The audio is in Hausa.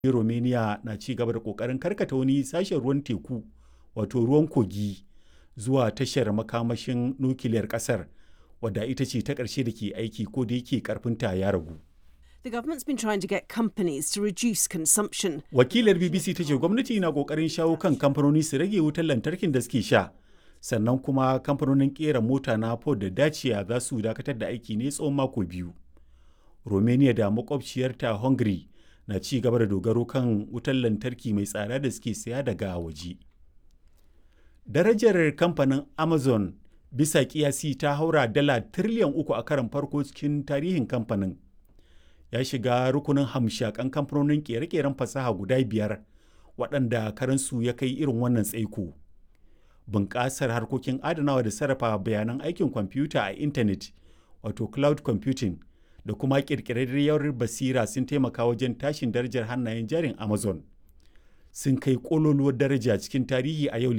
Romania na ci gaba da ƙoƙarin karkata wani sashen ruwan teku wato ruwan kogi zuwa tashar makamashin nukiliyar ƙasar wadda ita ce ta ƙarshe da ke aiki ko da yake ƙarfinta ya ragu. The government's been trying to get companies to reduce consumption. Wakilar BBC ta ce gwamnati na ƙoƙarin shawo kan kamfanoni su rage wutar lantarkin da suke sha. Sannan kuma kamfanonin ƙera mota na Ford da Dacia za su dakatar da aiki ne tsawon mako biyu. Romania da makwabciyarta Hungary na ci gaba da dogaro kan wutar lantarki mai tsada da suke saya daga waje. Darajar kamfanin Amazon bisa kiyasi ta haura dala tiriliyan uku a karon farko cikin tarihin kamfanin. Ya shiga rukunin hamshakan kamfanonin kere-keren fasaha guda biyar waɗanda karansu ya kai irin wannan tsaiko. Bunƙasar harkokin adanawa da sarrafa bayanan aikin kwamfuta a intanet wato cloud computing da kuma ƙirƙirarriyar basira sun taimaka wajen tashin darajar hannayen jarin Amazon. Sun kai ƙololuwar daraja cikin tarihi a yau